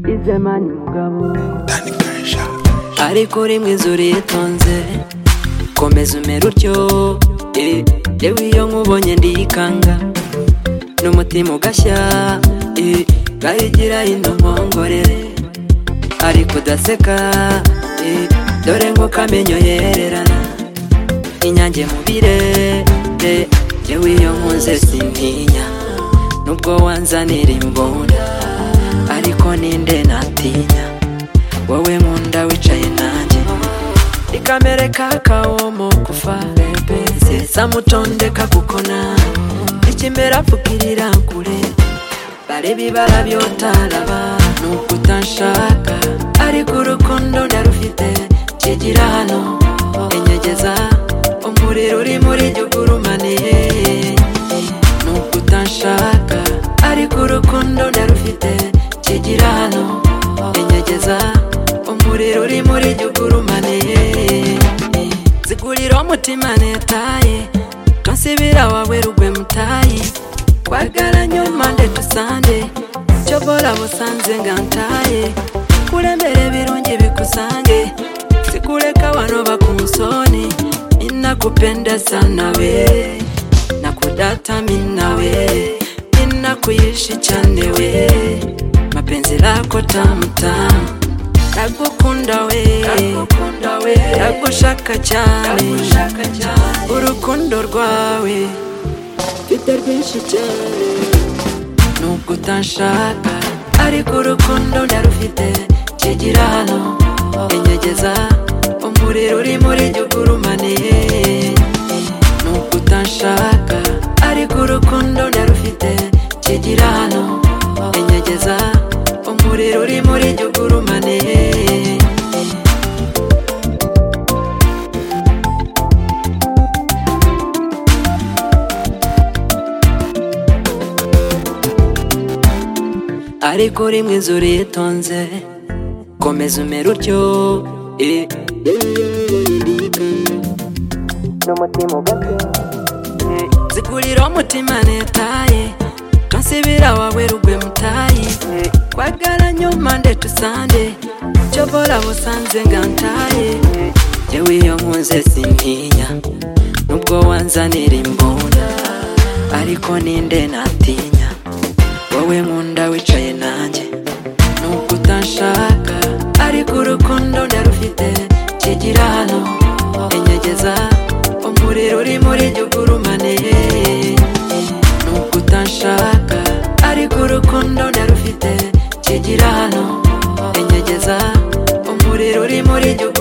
izemani mugabo ariko rimwe inzuri yitonze komeza umera utyo eh, yewe iyo nkubonye ndiyikanga n'umutima ugashya eh, bayigira ino nkongorere ariko udaseka eh, dore nk'uko amenyo yererana inyange mu birere yewe iyo nkunze sintinya nubwo wanzanira imbunda ariko ninde natinya wowe nkunda wicaye nanjye nikamere kakawomo kufa samutondeka kukona ikimera pfukirira kure bare bibara byotaraba nubwo utanshaka ariko urukundo ndarufite kigira hano enyegeza umuriro uri muri jye ugurumaniye nubwo utanshaka ariko urukundo ndarufite kigira hano enyegeza umuriro uri muri jye ugurumaniye zigurira umutima netaye tonsibira wawe rugwe mutayi kwagara nyuma nde tusande cyobora busanze ngantaye kurembere birungi bikusange sikureka wano bakumusoni inakupenda sana we nakudata mina we ninakuishi chane we mapenzi lako tamutamu nagukunda we nagushaka cyane urukundo rwawe mfite rwinshi cyane nubwo utanshaka ariko urukundo ndarufite kigira hano enyegeza umuriro uri muri jye ugurumaniye nubwo utanshaka ariko urukundo ndarufite kigira hano enyegeza umuriro uri muri jye ugurumaniye ariko rimwe inzuri yitonze komeza umera utyo eh. n'umutima ugapfa zigurira umutima netaye tonsibira wawe rugwe mutayi kwagara nyuma nde tusande cyobora busanze ngantaye yewe iyo nkunze sintinya nubwo wanzanira imbunda ariko ninde natinya wowe nkunda wicaye nanjye nubwo utanshaka ariko urukundo ndarufite kigira hano enyegeza umuriro uri muri jye ugurumaniye nubwo utanshaka ariko urukundo ndarufite kigira hano enyegeza umuriro uri muri jye ugurumaniye